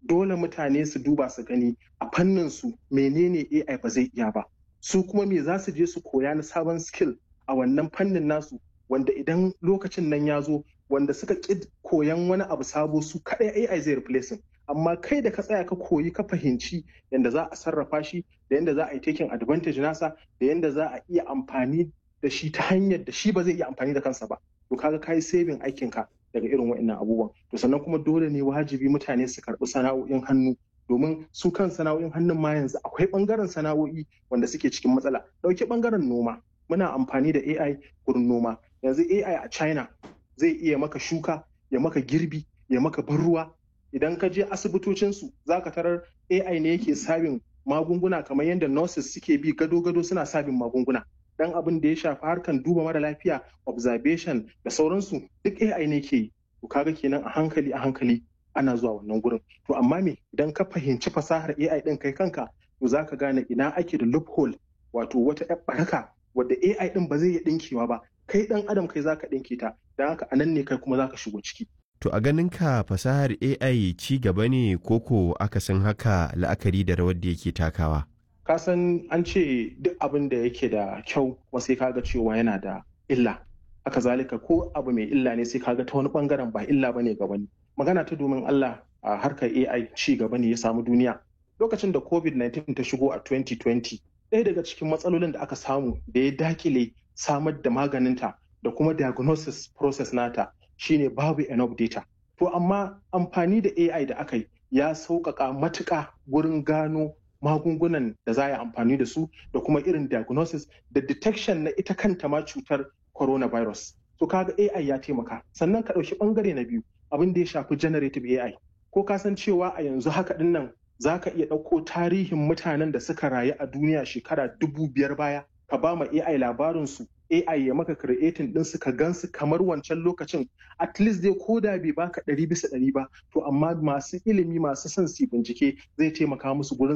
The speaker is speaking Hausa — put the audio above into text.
dole mutane su duba su gani a fannin su menene AI ba zai iya ba su kuma me za su je su koya na sabon skill a wannan fannin nasu wanda idan lokacin nan ya zo wanda suka ƙi koyan wani abu sabo su kaɗai AI zai replacing amma kai da ka tsaya ka koyi ka fahimci yadda za a sarrafa shi da yadda za a yi taking advantage nasa da yadda za a iya amfani da shi ta hanyar da shi ba zai iya amfani da kansa ba to kaga kai saving aikin ka daga irin waɗannan abubuwan to sannan kuma dole ne wajibi mutane su karɓi sana'o'in hannu domin su kan sana'o'in hannun ma yanzu akwai ɓangaren sana'o'i wanda suke cikin matsala ɗauki ɓangaren noma muna amfani da AI gurin noma yanzu AI a China zai iya maka shuka ya maka girbi ya maka ban ruwa idan ka je asibitocinsu za ka tarar AI ne yake sabin magunguna kamar yadda nurses suke bi gado-gado suna sabin magunguna dan abin da ya shafi harkan duba mara lafiya observation da sauransu duk AI ne ke yi to kaga kenan a hankali a hankali ana zuwa wannan gurin to amma me idan ka fahimci fasahar AI din kai kanka to za ka gane ina ake da loophole wato wata ƴar baraka wadda AI din ba zai iya dinkewa ba kai dan adam kai zaka dinke ta dan haka anan ne kai kuma zaka shigo ciki To a ganin ka fasahar AI ci gaba ne koko akasin haka la'akari da rawar da yake takawa? Ka san an ce duk abin da yake da kyau kuma sai kaga cewa yana da illa. Haka zalika ko abu mai illa ne sai kaga ta wani bangaren ba illa bane ga wani. Magana ta domin Allah a harkar AI ci gaba ne ya samu duniya. Lokacin da COVID-19 ta shigo a 2020, ɗaya daga cikin matsalolin da aka samu da ya dakile samar da maganinta da kuma diagnosis process nata shine babu enough data. To amma amfani da AI da aka yi ya sauƙaƙa matuƙa wurin gano magungunan da za a yi amfani da su da kuma irin diagnosis da detection na ita kanta ma cutar coronavirus. To kaga AI ya taimaka. Sannan ka ɗauki ɓangare na biyu abin da ya shafi generative AI. Ko ka san cewa a yanzu haka ɗin nan za ka iya ɗauko tarihin mutanen da suka rayu a duniya shekara dubu biyar baya ka ba ma AI labarinsu AI ya maka creating din su ka gansu kamar wancan lokacin at least dai ko da bai baka ɗari bisa ɗari ba to amma masu ilimi masu son su bincike zai taimaka musu gurin